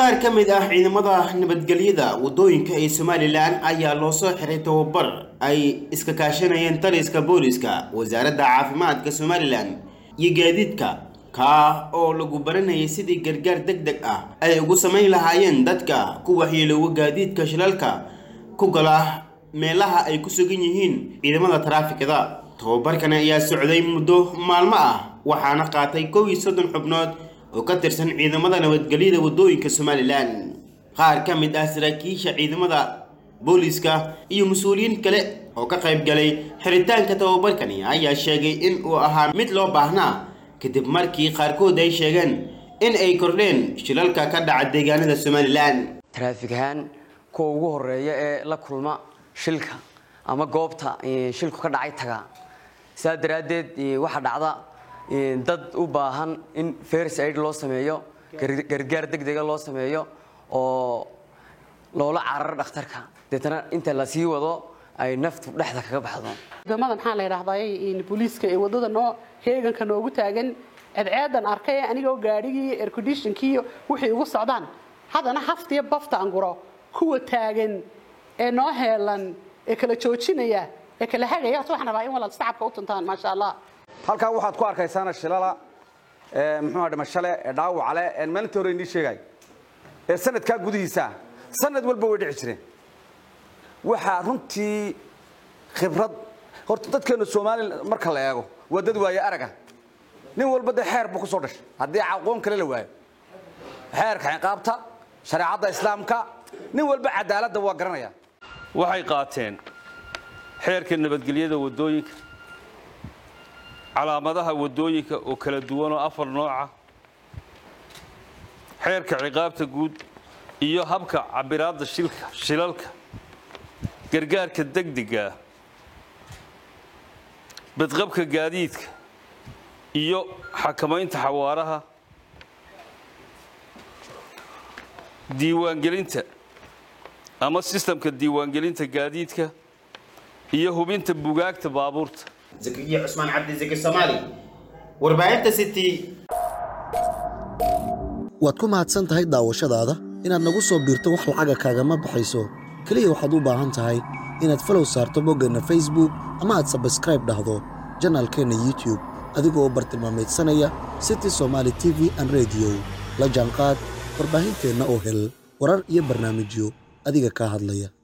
qaar ka mid ah ciidamada nabadgelyada wadooyinka ee somalilan ayaa loo soo xiray tababar ay iska kaashanayeen taliska booliska wasaaradda caafimaadka somalilan iyo gaadiidka kaa oo lagu baranayay sidii gargaar deg deg ah ay ugu samayn lahaayeen dadka ku waxyeeloowa gaadiidka shilalka ku gala meelaha ay ku sugan yihiin ciidamada taraafikada tababarkan ayaa socday muddo maalmo ah waxaana qaatay kow iyo soddon xubnood oo ka tirsan ciidamada nabadgelyada wadooyinka somalilan qaar ka mid ah saraakiisha ciidamada booliska iyo mas-uuliyiin kale oo ka qayb galay xiritaanka tababarkani ayaa sheegay in uu ahaa mid loo baahnaa kadib markii qaarkood ay sheegeen in ay kordheen shilalka ka dhaca deegaanada somalilan taraafik ahaan kuwa ugu horeeya ee la kulma shilka ama goobta shilku ka dhacay taga sidaa daraaddeed waxaa dhacda dad u baahan in first aid loo sameeyo gargaar degdega loo sameeyo oo loola cararo dhakhtarka deetana inta la sii wado ay naftu dhexda kaga baxdo ciidamada maxaa la yidhaahdaa booliiska ee wadada noo heeganka noogu taagan cadceedan arkay anigoo gaadhigii airconditionkii wixii ugu socdaan haddana haftiyo bafta anguro kuwa taagan ee noo heelan ee kala joojinaya ee kala hagaya waxaan rabaa in walaal sacabka u tuntaan maasha allah halkaa waxaad ku arkaysaana shilala muxuuha dhimashale ee dhaawacale ee maalintii hore inii sheegay ee sanadkaa gudihiisa sanad walba way dhici jireen waxaa runtii khibrad horta dadkeenu soomaaliya marka la eego waa dad waaye araga nin walba dee xeer buu ku soo dhashay haddii aqoon kale la waayo xeerka ciqaabta shareecadda islaamka nin walba cadaaladda waa garanaya waxay qaateen xeerka nabadgelyada waddooyinka calaamadaha waddooyinka oo kala duwan oo afar nooca xeerka ciqaabta guud iyo habka cabiraadda shilka shilalka gargaarka degdega badqabka gaadiidka iyo xakamaynta xawaaraha diiwaangelinta ama sistamka diiwaangelinta gaadiidka iyo hubinta bugaagta baabuurta زكريا عثمان عبد الزكي الصومالي warbaahinta city waad ku mahadsan tahay daawashadaada inaad nagu soo biirto wax lacaga kaagama baxayso keliya waxaad u baahan tahay inaad falow saarto boggeenna facebook ama aad sabskraib dhahdo janaalkeenna youtube adigoo bartilmaameedsanaya city somaali t v an rediyo la jaanqaad warbaahinteenna oo hel warar iyo barnaamijyo adiga kaa hadlaya